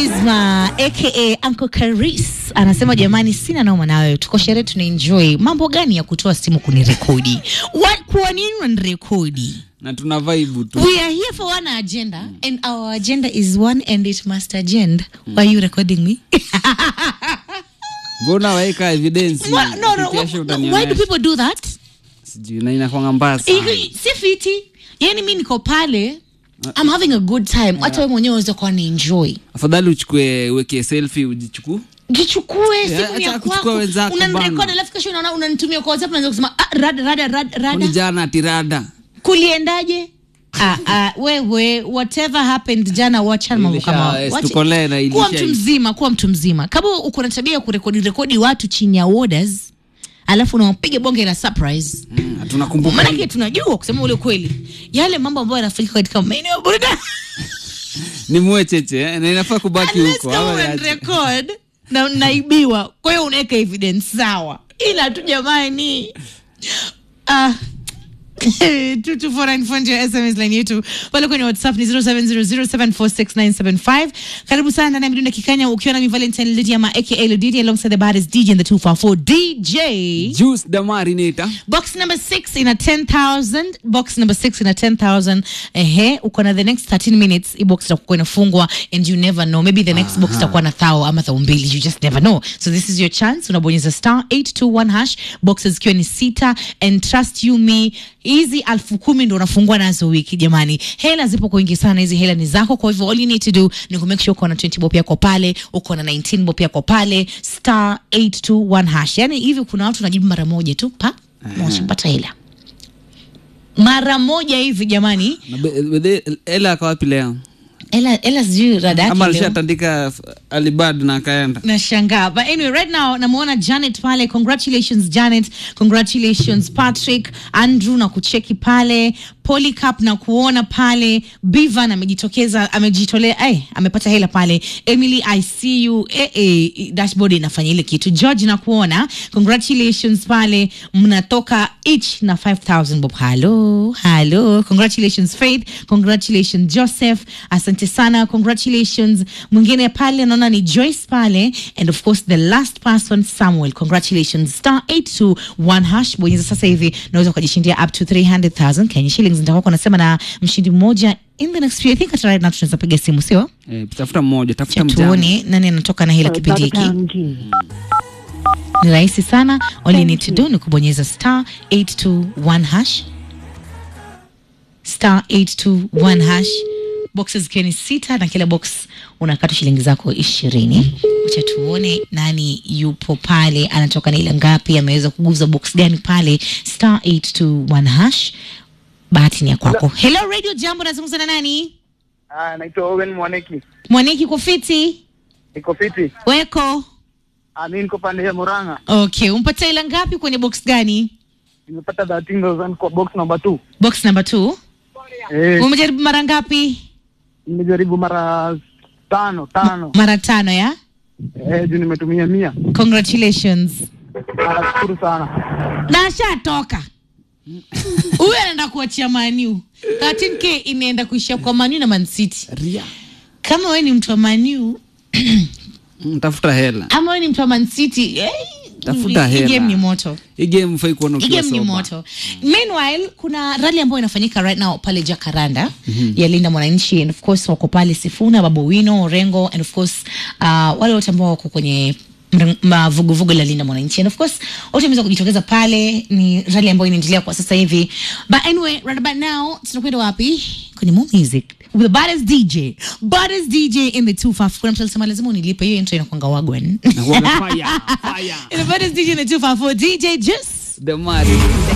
Charisma aka Uncle Karis anasema jamani, sina noma nawe, tuko sherehe tunaenjoy. Mambo gani ya kutoa simu kunirekodi? What, kwa nini unanirekodi? na tuna vibe tu We are here for one agenda and our agenda is one and it must agenda. Why are you recording me? mbona waeka evidence What? No, no, Kesho why utanionyesha. do people do that? sijui na inakwanga mbaya sana Iko- si fiti yani mi niko pale I'm having a good time hata wewe mwenyewe unaweza kuwa ni enjoy afadhali uchukue uweke selfie ujichukue jichukue Yeah, simu ya acha kuchukua kwako wenzako unanirekodi bana. alafu kesho unaona unanitumia kwa WhatsApp unaanza kusema ah, rada rada rada Kwani rada jana tirada kuliendaje ah, ah, wewe whatever happened jana wachana mambo Ilisha- kama hayo. eh, Wacha- situkolee na kuwa ilisha- mtu mzima kuwa mtu mzima kama uko na tabia ya kurekodi rekodi watu chini ya orders alafu unawapiga bonge la surprise Mm, tunakumbuka maanake tunajua kusema ule kweli yale mambo ambayo yanafanyika katika maeneo ya burudani ni mwecheche eh, na inafaa kubaki Unless huko kama ama una niache. record na naibiwa kwa hiyo unaweka evidence sawa ila tu jamani ah sms line yetu pale kwenye whatsapp ni 0700746975 karibu sana ndani ya midunda kikanya ukiwa na mi valentine lidi ama aka ludidi alongside the baddest dj in the 244 dj juice the marinator box number 6 ina 10000 box number 6 ina 10000 ehe uko na the next 13 minutes hii box itakuwa inafungwa and you never know maybe the next box itakuwa na thao ama thao mbili you just never know so this is your chance unabonyeza star 821 hash boxes zikiwa ni sita and trust you me hizi alfu kumi ndo unafungua nazo wiki jamani hela zipo kwa wingi sana hizi hela ni zako kwa hivyo all you need to do ni kumake sure uko na 20 bob yako pale uko na 19 bob yako pale star 821 hash yani hivi kuna watu najibu mara moja tu pa washapata hela mara moja hivi jamani Na be- be- ela akawapi leo hela hela sijui rada yake ama leo. alishatandika f- alibad na akaenda nashangaa but anyway right now namuona janet pale congratulations janet congratulations patrick andrew na kucheki pale polycap na kuona pale bivan amejitokeza amejitolea ay, amepata hela pale emily i see you eh, eh, dashboard inafanya ile kitu george na kuona congratulations pale mnatoka each na 5000 bob halo halo congratulations faith congratulations joseph asante sana congratulations mwingine pale naona ni joyce pale and of course the last person samuel congratulations star 821 hash bonyeza sasa hivi naweza ukajishindia up to 300000 kenya shillings nitakuwa kunasema na mshindi mmoja in the next few i think hata right now tunaweza piga simu sio eh, tafuta mmoja tafuta Cha mjane tuone nani anatoka na hela kipindi hiki ni rahisi sana all you need to do ni kubonyeza star 821 hash star 821 hash boxes zikiwa ni sita na kila box unakata shilingi zako ishirini wacha tuone nani yupo pale anatoka na ile ngapi ameweza kuguza box gani pale star 821 hash bahati ni ya kwako hello radio jambo nazungumza na nani Ah, naitwa Owen Mwaneki. mwaniki kwa fiti Niko fiti. weko Ah, mimi niko pande ya Murang'a. okay umpata ila ngapi kwenye box gani Nimepata 13000 kwa box number 2. box number two Eh, umejaribu mara ngapi nimejaribu mara tano tano. mara tano ya Eh, juu nimetumia mia. congratulations Ah, Nashukuru sana. na ashatoka huyu anaenda kuachia maniu 13k inaenda kuishia kwa maniu na mancity Ria. kama we ni mtu wa maniu Mm, tafuta hela ama we ni mtu wa mancity eh, Tafuta hii hela. game ni moto hii game fai kuona Hii ukiwa game ni sober. moto meanwhile kuna rali ambayo inafanyika right now pale jakaranda ya linda mwananchi and of course wako pale sifuna babowino orengo and of course uh, wale wote ambao wako kwenye mre- mavuguvugu la linda mwananchi and of course wote wameweza kujitokeza pale ni rali ambayo inaendelea kwa sasa hivi but anyway right about now tunakwenda wapi kwenye more music with the baddest dj baddest dj in the 254 kuna mtu alisema lazima unilipe hiyo intro inakwanga wagwan Na kuwaga fire, fire. the baddest dj in the 254 dj just The Marinator.